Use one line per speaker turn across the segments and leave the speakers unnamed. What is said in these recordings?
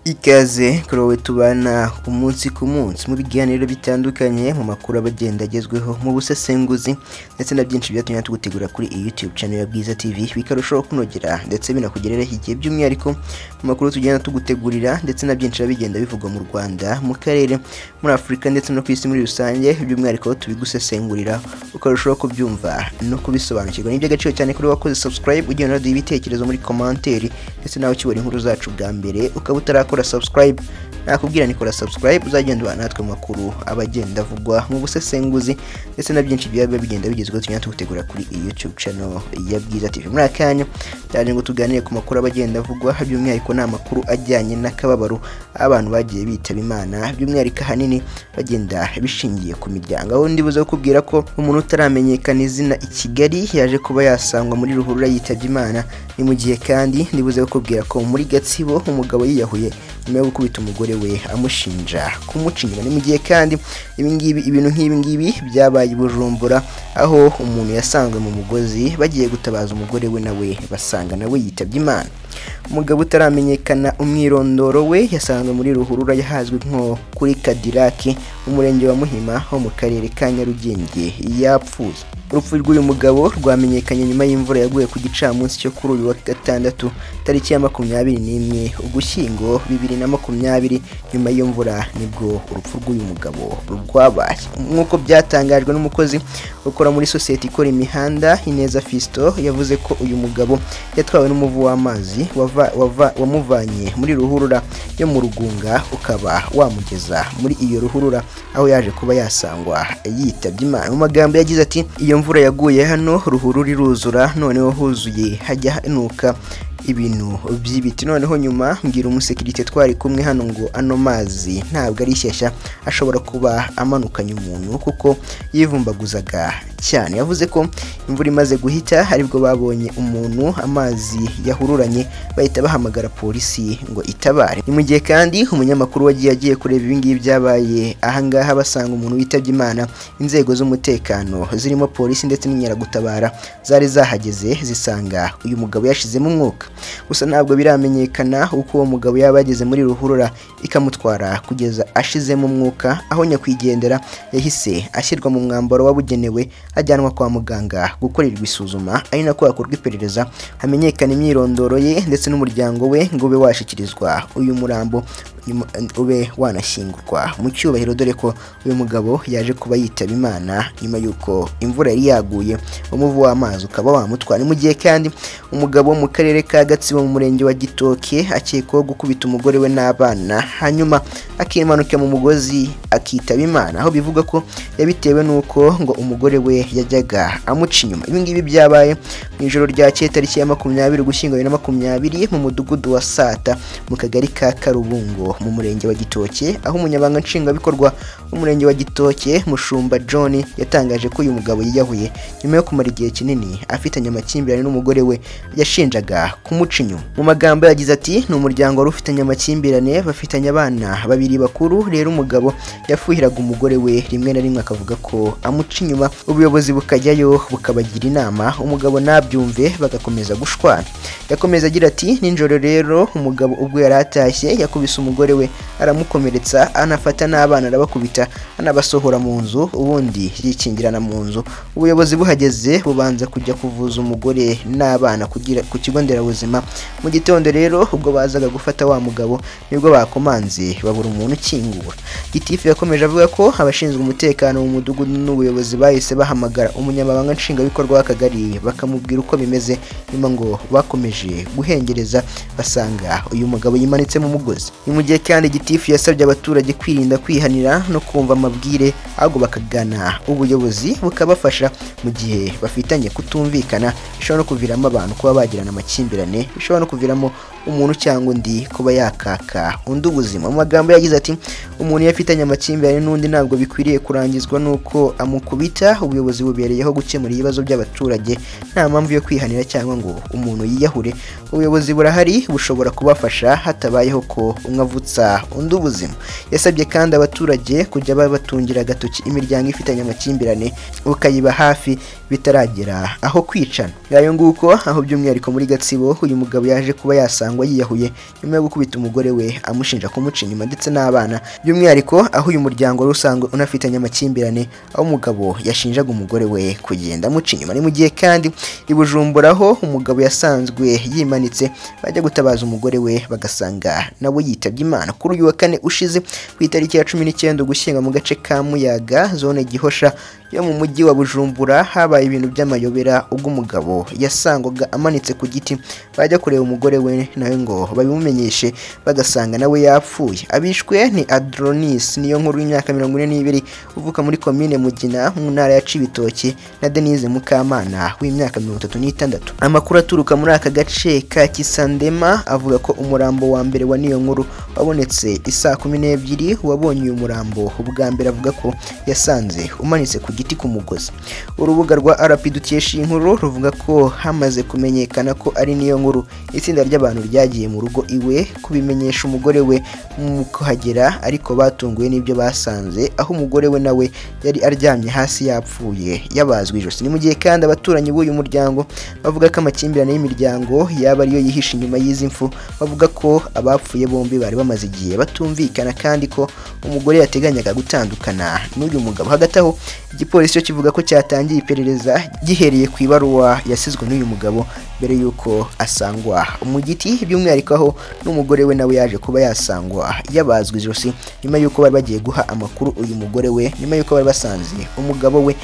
ikaze kurowe tubana ku munsi ku munsi mu biganiro bitandukanye mu makuru aba agenda agezweho mu busesenguzi ndetse na byinshi byatumye tugutegura kuri iyi YouTube channel ya Bwiza TV bikarushaho kunogera ndetse binakugerereho igihe by'umwihariko mu makuru tugenda tugutegurira ndetse na byinshi biba bigenda bivugwa mu Rwanda mu karere muri Afurika ndetse no ku isi muri rusange by'umwihariko tubigusesengurira ukarushaho kubyumva no kubisobanukirwa ni iby'agaciro cyane kuri wakoze subscribe ugiye unaduha ibitekerezo muri komanteri ndetse nawe ukibona inkuru zacu bwa mbere ukaba utarakora subscribe nakubwira ni kora subscribe uzagenda ubana natwe mu makuru aba agenda avugwa mu busesenguzi ndetse na byinshi biba bigenda bigezweho tugenda tugutegura kuri iyi YouTube channel ya Bwiza TV muri aka kanya cyane ngo tuganire ku makuru aba agenda avugwa by'umwihariko ni amakuru ajyanye n'akababaro abantu bagiye bitaba Imana by'umwihariko ahanini bagenda bishingiye ku miryango aho ndibuze kukubwira ko umuntu utaramenyekana izina i Kigali yaje kuba yasangwa muri ruhurura yitabye Imana ni mu gihe kandi ndibuze kukubwira ko muri Gatsibo umugabo yiyahuye nyuma yo gukubita umugore we amushinja kumucinyira ni mu gihe kandi ibingibi ibintu nk'ibi ngibi byabaye i bujumbura aho umuntu yasangwe mu mugozi bagiye gutabaza umugore we nawe basanga nawe yitabye imana umugabo utaramenyekana umwirondoro we yasanzwe muri ruhurura yahazwi nko kuri kadiraki mu murenge wa muhima ho mu karere ka nyarugenge yapfuye urupfu rw'uyu mugabo rwamenyekanye nyuma y'imvura yaguye ku gicamunsi cyo kuri uyu wa gatandatu tariki ya makumyabiri n'imwe ugushyingo bibiri na makumyabiri nyuma y'iyo mvura nibwo urupfu rw'uyu mugabo rwabaye nk'uko byatangajwe n'umukozi ukora muri sosiyete ikora imihanda ineza fisito yavuze ko uyu mugabo yatwawe n'umuvu w'amazi wava- wava- wamuvanye muri ruhurura yo mu rugunga ukaba wamugeza muri iyo ruhurura aho yaje kuba yasangwa yitabye imana mu magambo yagize ati iyo mvura yaguye hano ruhurura iruzura noneho huzuye hajya hanuka ibintu by'ibiti noneho nyuma mbwira umusekirite twari kumwe hano ngo ano mazi ntabwo ari shyashya ashobora kuba amanukanye umuntu kuko yivumbaguzaga cyane yavuze ko imvura imaze guhita aribwo babonye umuntu amazi yahururanye bahita bahamagara polisi ngo itabare ni mu gihe kandi umunyamakuru wagiye agiye kureba ibingibi byabaye ahangaha basanga umuntu witabye imana inzego z'umutekano zirimo polisi ndetse n'inkeragutabara zari zahageze zisanga uyu mugabo yashizemo umwuka gusa ntabwo biramenyekana uko uwo mugabo yaba yageze muri ruhurura ikamutwara kugeza ashizemo umwuka aho nyakwigendera yahise ashyirwa mu mwambaro wabugenewe ajyanwa kwa muganga gukorerwa isuzuma ari nako hakorwa iperereza hamenyekana imyirondoro ye ndetse n'umuryango we ngo ube washyikirizwa uyu murambo nyuma- ube wanashyingurwa mu cyubahiro dore ko uyu mugabo yaje kuba yitaba imana nyuma y'uko imvura yari yaguye umuvu w'amazi ukaba wamutwara ni mu gihe kandi umugabo wo mu karere ka gatsibo mu murenge wa gitoke akekwaho gukubita umugore we n'abana hanyuma akimanuka mu mugozi akitaba imana aho bivuga ko yabitewe n'uko ngo umugore we yajyaga amuca inyuma ibi ngibi byabaye mu ijoro ryakeye tariki ya makumyabiri ugushyingo bibiri na makumyabiri mu mudugudu wa sata mu kagari ka karubungo mu murenge wa gitoke aho umunyabanga nshingwabikorwa w'umurenge wa gitoke mushumba john yatangaje ko uyu mugabo yiyahuye nyuma yo kumara igihe kinini afitanye amakimbirane n'umugore we yashinjaga kumuca inyuma mu magambo yagize ati ni umuryango wari ufitanye amakimbirane bafitanye abana babiri bakuru rero umugabo yafuhiraga umugore we rimwe na rimwe akavuga ko amuca inyuma ubuyobozi bukajyayo bukabagira inama umugabo nabyumve bagakomeza gushwana yakomeza agira ati nijoro rero umugabo ubwo yari atashye yakubise umugore we aramukomeretsa anafata n'abana arabakubita anabasohora mu nzu ubundi yikingirana mu nzu ubuyobozi buhageze bubanza kujya kuvuza umugore n'abana kugira ku kigo nderabuzima mu gitondo rero ubwo bazaga gufata wa mugabo nibwo bakomanze babura umuntu ukingura gitifu yakomeje avuga ko abashinzwe umutekano mu mudugudu n'ubuyobozi bahise bahamagara umunyamabanga nshingwabikorwa w'akagari bakamubwira uko bimeze nyuma ngo bakomeje guhengereza basanga uyu mugabo yimanitse mu mugozi ni mu gihe kandi gitifu yasabye abaturage kwirinda kwihanira no kumva amabwire ahubwo bakagana ubuyobozi bukabafasha mu gihe bafitanye kutumvikana bishobora no kuviramo abantu kuba bagirana amakimbirane bishobora no kuviramo umuntu cyangwa undi kuba yakaka undi ubuzima mu magambo yagize ati umuntu iyo afitanye amakimbirane n'undi ntabwo bikwiriye kurangizwa n'uko amukubita ubuyobozi bubereyeho gukemura ibibazo by'abaturage nta mpamvu yo kwihanira cyangwa ngo umuntu yiyahure ubuyobozi burahari bushobora kubafasha hatabayeho ko umwe avutsa undi ubuzima yasabye kandi abaturage kujya babatungira agatoki imiryango ifitanye amakimbirane ukayiba hafi bitaragera aho kwicana ngayo nguko aho by'umwihariko muri gatsibo uyu mugabo yaje kuba yasangwa yiyahuye nyuma yo gukubita umugore we amushinja kumuca inyuma ndetse n'abana by'umwihariko aho uyu muryango wari usanzwe unafitanye amakimbirane aho umugabo yashinjaga umugore we kugenda amuca inyuma ni mu gihe kandi i Bujumbura aho umugabo yasanzwe yimanitse bajya gutabaza umugore we bagasanga nawe yitabye imana kuri uyu wa kane ushize ku itariki ya cumi n'icyenda ugushyinga mu gace ka muyaga zone gihosha yo mu mujyi wa bujumbura habaye ibintu by'amayobera ubwo umugabo yasangwaga amanitse ku giti bajya kureba umugore we nawe ngo babimumenyeshe bagasanga nawe yapfuye abishwe ni adronis niyo nkuru y'imyaka mirongo ine n'ibiri uvuka muri komine mugina mu ntara ya cibitoki na denise mukamana w'imyaka mirongo itatu n'itandatu amakuru aturuka muri aka gace ka kisandema avuga ko umurambo wa mbere wa niyo nkuru wabonetse i saa kumi n'ebyiri uwabonye uyu murambo ubwa mbere avuga ko yasanze umanitse ku giti ku mugozi urubuga rwa rp dukesha iyi nkuru ruvuga ko hamaze kumenyekana ko ari niyo nkuru itsinda ry'abantu ryagiye mu rugo iwe kubimenyesha umugore we mu kuhagera ariko batunguwe n'ibyo basanze aho umugore we nawe yari aryamye hasi yapfuye yabazwe ijosi ni mu gihe kandi abaturanyi b'uyu muryango bavuga ko amakimbirane y'imiryango yaba ariyo yihishe inyuma y'izi mfu bavuga ko abapfuye bombi bari bamaze igihe batumvikana kandi ko umugore yateganyaga gutandukana n'uyu mugabo hagati aho igipolisi cyo kivuga ko cyatangiye iperereza gihereye ku ibaruwa yasizwe n'uyu mugabo mbere y'uko asangwa mu giti by'umwihariko aho n'umugore we nawe yaje kuba yasangwa yabazwe ijosi nyuma y'uko bari bagiye guha amakuru uyu mugore we nyuma y'uko bari basanze umugabo we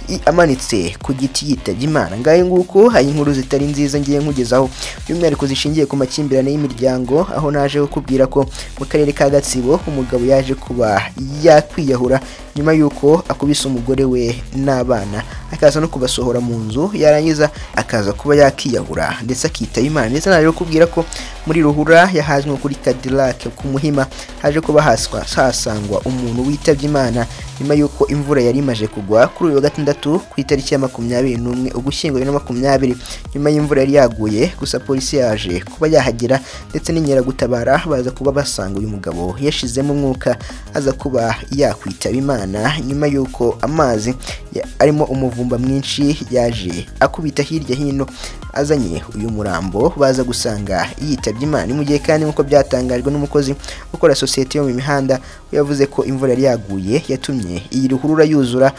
i- amanitse ku giti yitabye imana ngayo nguko hari inkuru zitari nziza ngiye nkugezaho by'umwihariko zishingiye ku makimbirane y'imiryango aho naje kukubwira ko mu karere ka gatsibo umugabo yaje kuba yakwiyahura nyuma y'uko akubise umugore we n'abana akaza no kubasohora mu nzu yarangiza akaza kuba yakiyahura ndetse akitaba imana ndetse naje kukubwira ko muri ruhura yahazwe nko kuri kadilake ku muhima haje kuba haswa hasangwa umuntu witabye imana nyuma y'uko imvura yari imaze kugwa kuri uyu wa gatandatu ku itariki ya makumyabiri n'umwe ugushyingo bibiri na makumyabiri nyuma y'imvura yari yaguye gusa polisi yaje kuba yahagera ndetse n'inkeragutabara baza kuba basanga uyu mugabo yashizemo umwuka aza kuba yakwitaba imana nyuma y'uko amazi ya- arimo umuvumba mwinshi yaje akubita hirya hino azanye uyu murambo baza gusanga yitabye imana ni mu gihe kandi nk'uko byatangajwe n'umukozi ukora sosiyete yo mu mihanda we yavuze ko imvura yari yaguye yatumye iyi ruhurura yuzura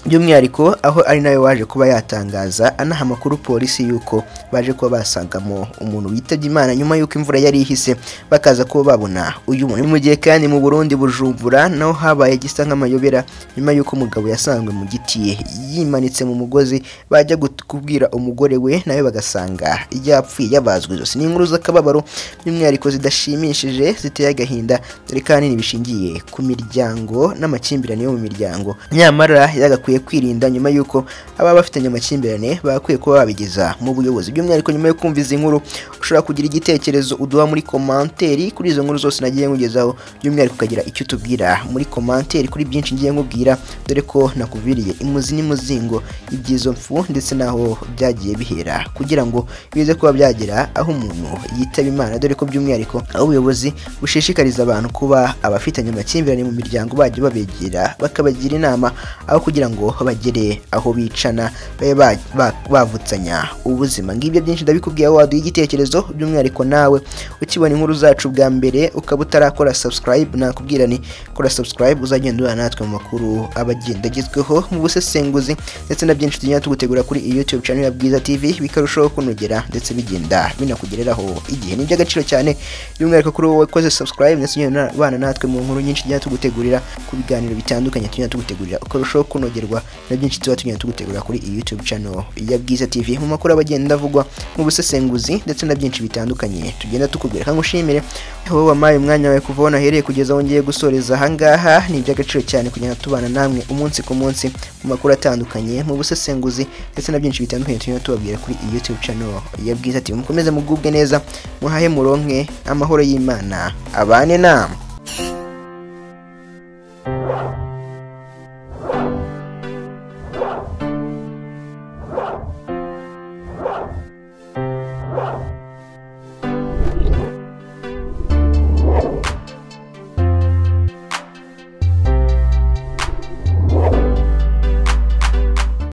by'umwihariko aho ari nawe waje kuba yatangaza anaha amakuru polisi y'uko baje kuba basangamo umuntu witabye imana nyuma y'uko imvura yari ihise bakaza kuba babona uyu muntu Ni mu gihe kandi mu burundi bujumbura naho habaye gisa nk'amayobera nyuma y'uko umugabo yasangwe mu giti yimanitse mu mugozi bajya gut- kubwira umugore we nawe bagasanga yapfuye yabazwe ijosi ni inkuru z'akababaro by'umwihariko zidashimishije ziteye agahinda dore ko ahanini bishingiye ku miryango n'amakimbirane yo mu miryango nyamara yagakwiye kwirinda nyuma y'uko ababa bafitanye amakimbirane bakwiye kuba babigeza mu buyobozi by'umwihariko nyuma yo kumva izi nkuru ushobora kugira igitekerezo uduha muri komanteri kuri izo nkuru zose nagiye nkugezaho by'umwihariko ukagira icyo utubwira muri komanteri kuri byinshi ngiye nkubwira dore ko nakuviriye imuzi n'imuzingo ibyizo mfu ndetse n'aho byagiye bihera kugira ngo bize kuba byagera aho umuntu yitaba imana dore ko by'umwihariko aho ubuyobozi bushishikariza abantu kuba abafitanye amakimbirane mu miryango bajya babegera bakabagira inama aho kugira ngo bagere aho bicana babe ba- ba- bavutsanya ubuzima ngibyo byinshi ndabikubwiye aho waduha igitekerezo by'umwihariko nawe ukibona inkuru zacu bwa mbere ukaba utarakora subscribe nakubwira ni kora subscribe uzagenda uhura natwe mu makuru aba agenda agezweho mu busesenguzi ndetse na byinshi tugenda tugutegura kuri iyi youtube channel ya bwiza tv bikarushaho kunogera ndetse bigenda binakugereraho igihe ni iby'agaciro cyane by'umwihariko kuri wowe wakoze subscribe ndetse ugenda ubana natwe mu nkuru nyinshi tugenda tugutegurira ku biganiro bitandukanye tugenda tugutegurira ukarushaho kunogerwa na byinshi tuba tugenda tugutegurira kuri iyi youtube channel ya bwiza tv mu makuru aba agenda avugwa mu busesenguzi ndetse na byinshi bitandukanye tugenda tukubwira kandi ushimire wowe wampaye umwanya wawe kuva aho nahereye kugeza aho ngiye gusoreza ahangaha ni iby'agaciro cyane kugenda tubana namwe umunsi ku munsi mu makuru atandukanye mu busesenguzi ndetse na byinshi bitandukanye tugenda tubabwira kuri iyi youtube channel ya bwiza tv mukomeze mugubwe neza muhahe muronke amahoro y'imana abane namwe